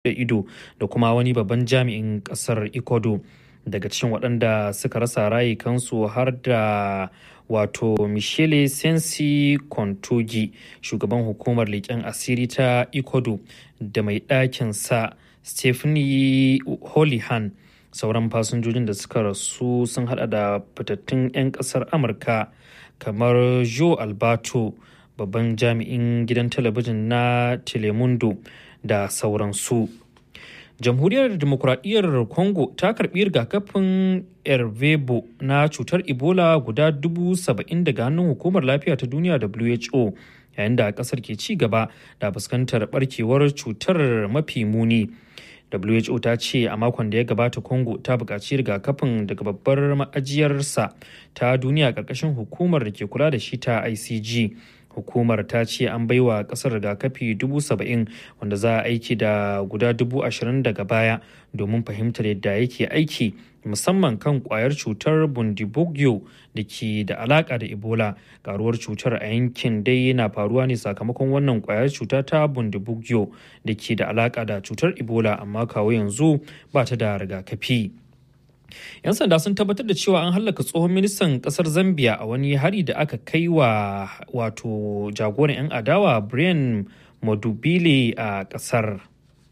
ido da kuma wani babban jami'in kasar ecuador daga cikin waɗanda suka rasa rayukansu har da wato michele sensi kontogi shugaban hukumar leƙen asiri ta ecuador da mai ɗakin sa stephanie holihan sauran fasinjojin da suka rasu sun hada da fitattun 'yan ƙasar amurka kamar joe alberto babban jami'in gidan talabijin na telemundo da sauransu jamhuriyar demokuraɗiyyar congo ta karɓi rigakafin ervebo na cutar ebola guda dubu saba'in daga hannun hukumar lafiya ta duniya who yayin da ƙasar ke ci gaba da fuskantar barkewar cutar mafi muni who ta ce a makon da ya gabata congo ta buƙaci rigakafin daga babbar ma'ajiyarsa ta duniya ƙarƙashin hukumar da ke kula da shi ta icg hukumar ta ce an baiwa kasar rigakafi dubu saba'in wanda za a aiki da guda dubu ashirin daga baya domin fahimtar yadda yake aiki musamman kan kwayar cutar bundibugyo da ke da alaka da ebola karuwar cutar a yankin dai yana faruwa ne sakamakon wannan kwayar cuta ta bundibugyo da ke da alaka da cutar ebola amma kawo yanzu ba ta da rigakafi 'yan sanda sun tabbatar da cewa an hallaka tsohon ministan kasar zambia a wani hari da aka kai wa wato jagoran 'yan adawa brian madubile a kasar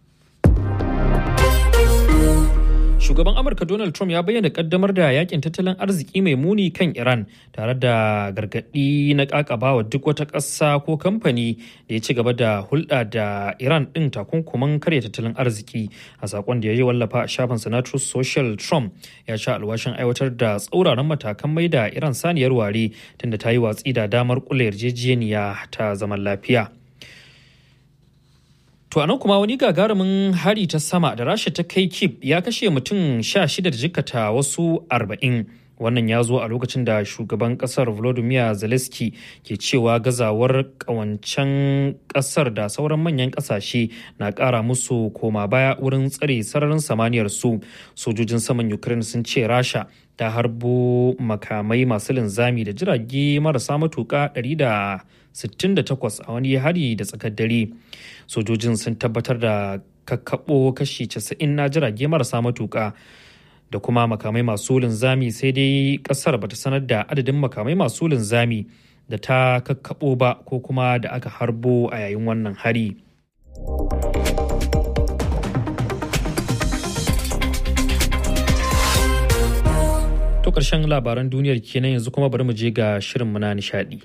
shugaban amurka donald trump ya bayyana kaddamar da yakin tattalin arziki mai muni kan iran tare da gargadi na kakabawa duk wata ƙasa ko kamfani da ya ci gaba da hulɗa da iran ɗin takunkuman karya tattalin arziki a sakon da ya yi wallafa a shafin sanatus social trump ya sha alwashin aiwatar da tsauraran matakan mai da iran saniyar ware tunda ta yi watsi da damar kula yarjejeniya ta zaman lafiya To anan kuma wani gagarumin hari ta sama da rasha ta kai kip ya kashe mutum sha shida da jikata wasu arba'in. Wannan ya zo a lokacin da shugaban kasar Volodymyr Zelensky ke cewa gazawar kawancen kasar da sauran manyan kasashe na kara musu koma baya wurin tsare sararin samaniyar su. Sojojin saman Ukraine sun ce rasha ta harbo makamai masu linzami da jirage marasa matuka 168 a wani hari da tsakar dare. sojojin sun tabbatar da kakkaɓo kashi 90 na jirage marasa matuƙa da kuma makamai masu linzami sai dai ƙasar bata sanar da adadin makamai masu linzami da ta kakkaɓo ba ko kuma da aka harbo a yayin wannan hari. To ƙarshen labaran duniyar kenan yanzu kuma bari mu je ga shirin na nishaɗi.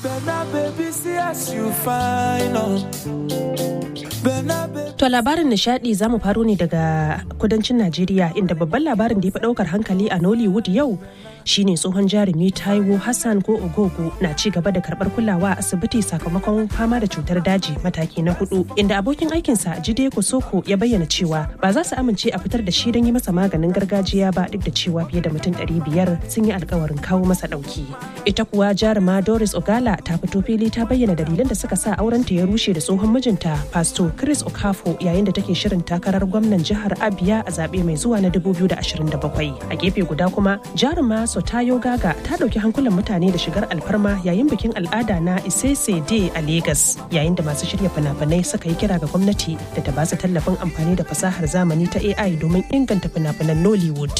To labarin nishadi za mu faro ne daga kudancin Najeriya inda babban labarin da ya fi daukar hankali a Nollywood yau shine tsohon jarumi Taiwo Hassan ko Ogogo na ci gaba da karbar kulawa a asibiti sakamakon fama da cutar daji mataki na hudu inda abokin aikinsa Jide Kosoko ya bayyana cewa ba za su amince a fitar da shi don yi masa maganin gargajiya ba duk da cewa fiye da mutum ɗari biyar sun yi alkawarin kawo masa ɗauki. Ita kuwa jaruma Doris Ogala ta fito fili ta bayyana dalilan da suka sa aurenta ya rushe da tsohon mijinta Pasto Chris Okafo yayin da take shirin takarar gwamnan jihar Abia a zaɓe mai zuwa na 2027. A gefe guda kuma jaruma Sotayo Gaga ta ɗauki hankulan mutane da shigar alfarma yayin bikin al'ada na Isese Day a Legas yayin da masu shirya fina-finai suka yi kira ga gwamnati da ta basu tallafin amfani da fasahar zamani ta AI domin inganta fina-finan Nollywood.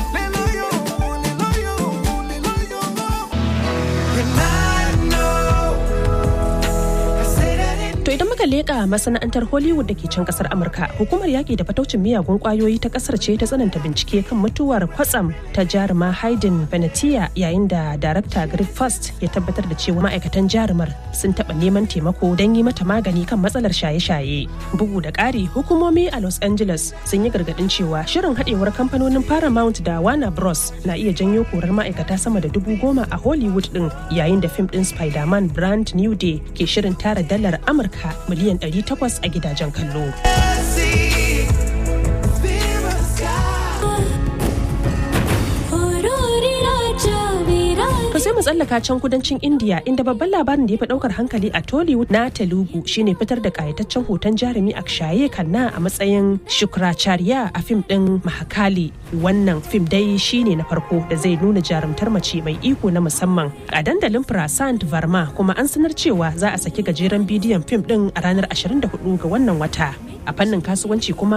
To idan muka leƙa masana'antar Hollywood da ke can kasar Amurka, hukumar yaƙi da fataucin miyagun ƙwayoyi ta ƙasar ce ta tsananta bincike kan mutuwar kwatsam ta jaruma Hayden Venetia yayin da darakta Greg First ya tabbatar da cewa ma'aikatan jarumar sun taɓa neman taimako don yi mata magani kan matsalar shaye-shaye. Bugu da ƙari, hukumomi a Los Angeles sun yi gargaɗin cewa shirin haɗewar kamfanonin Paramount da Warner Bros na iya janyo korar ma'aikata sama da dubu goma a Hollywood ɗin yayin da fim ɗin Spider-Man Brand New Day ke shirin tara dalar Amurka Amurka miliyan 800 a gidajen kallo. To sai mu mu tsallaka can kudancin India inda babban labarin da ya fi daukar hankali a Tollywood na Telugu shine fitar da kayataccen hoton jarumi Akshaye Khanna a matsayin Shukracharya a fim din Mahakali. Wannan fim dai shine na farko da zai nuna jarumtar mace mai iko na musamman a dandalin Prasant Varma kuma an sanar cewa za a saki gajeren bidiyon fim din a ranar 24 ga wannan wata. A fannin kasuwanci kuma